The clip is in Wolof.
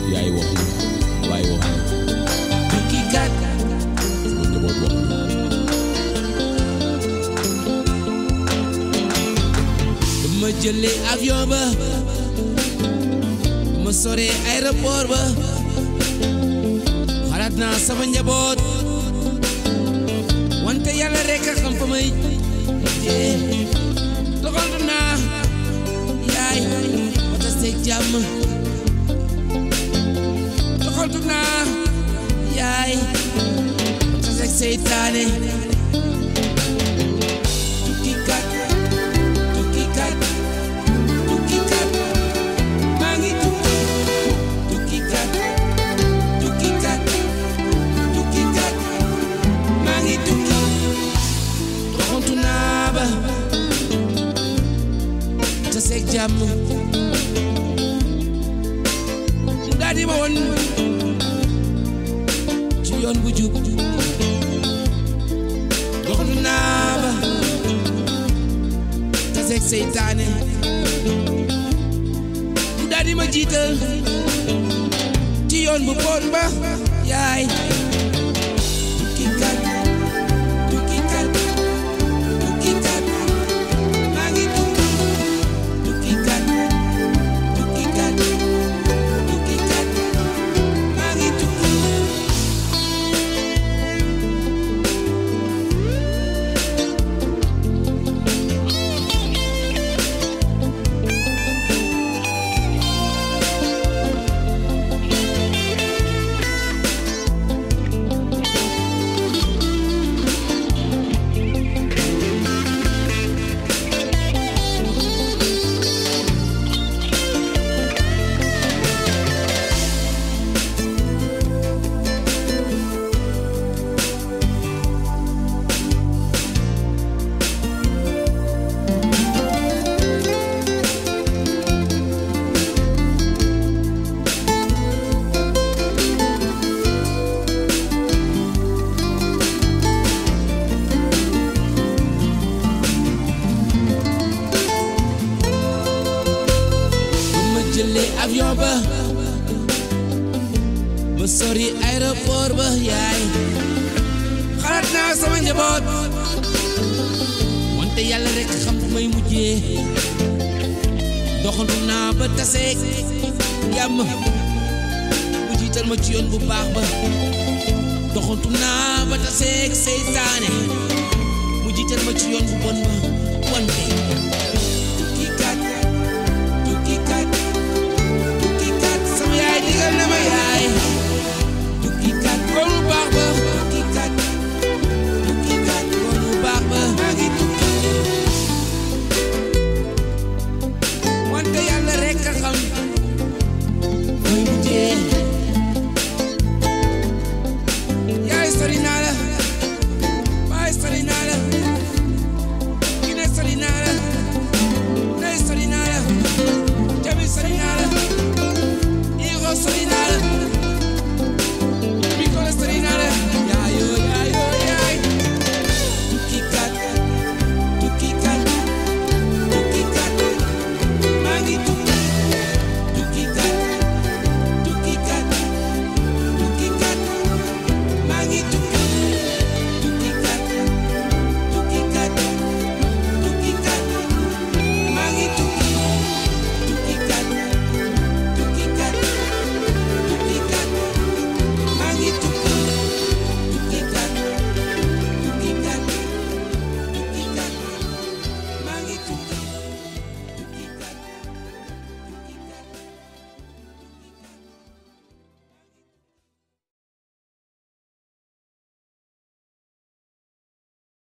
yaay wax ni baay wax ni tukki kat sama njaboot wax ni ma jëlee avion ba ma sore aéroport ba xalaat naa sama njaboot wante yàlla rek a xam fa may mujjee doxantu naa yaay wata seeg jàmm doxantu naa yaay wata seeg seytaane tukki kat tukki kat tukki kat maa ngi tukki tukki kat tukki kat tukki kat maa ngi tukki doxantu naa ba te seeg jàmm mu daal di ma woon ci yoon bu jub doxantu naa ba te seeg seytaane mu daal di ma jiital ci yoon bu bon ba yaay tukki kat tukki kat tukki kat maa ngi tukki tukki kat tukki kat tukki kat maa ngi tukki ba ma jëlee avion ba ma sori aéroport ba yaay xalaat naa sama njaboot wante yàlla rek xam fu may mujjee doxantu naa ba taseeg yàmm mu jiital ma ci yoon bu baax ba doxantu naa ba taseeg seytaane mu jiital ma ci yoon bu bon ba wante